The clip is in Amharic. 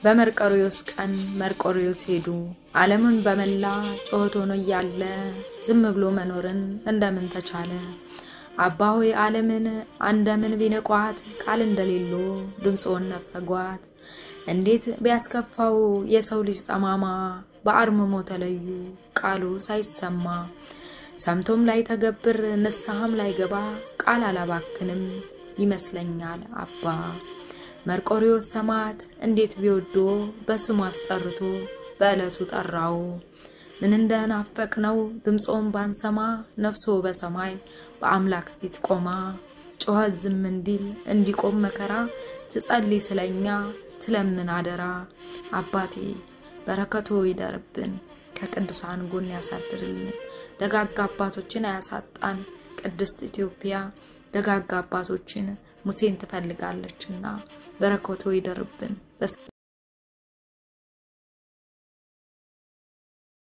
በመርቆሬዎስ ቀን መርቆሬዎስ ሄዱ። ዓለምን በመላ ጩኸት ሆኖ እያለ ዝም ብሎ መኖርን እንደምን ተቻለ? አባ ሆይ ዓለምን እንደምን ቢንቋት ቃል እንደሌሎ ድምፆን ነፈጓት። እንዴት ቢያስከፋው የሰው ልጅ ጠማማ በአርምሞ ተለዩ ቃሉ ሳይሰማ ሰምቶም ላይ ተገብር ንስሐም ላይ ገባ ቃል አላባክንም ይመስለኛል አባ መርቆሬዎስ ሰማዕት እንዴት ቢወዶ በስሙ አስጠርቶ በዕለቱ ጠራው። ምን እንደናፈቅ ነው ድምፆን ባንሰማ ነፍሶ በሰማይ በአምላክ ፊት ቆማ ጮኸት ዝም እንዲል እንዲቆም መከራ ትጸልይ ስለኛ ትለምን አደራ። አባቴ በረከቶ ይደርብን ከቅዱሳን ጎን ያሳድርልን። ደጋጋ አባቶችን አያሳጣን። ቅድስት ኢትዮጵያ ደጋጋ አባቶችን ሙሴን ትፈልጋለችና በረከቶ ይደርብን።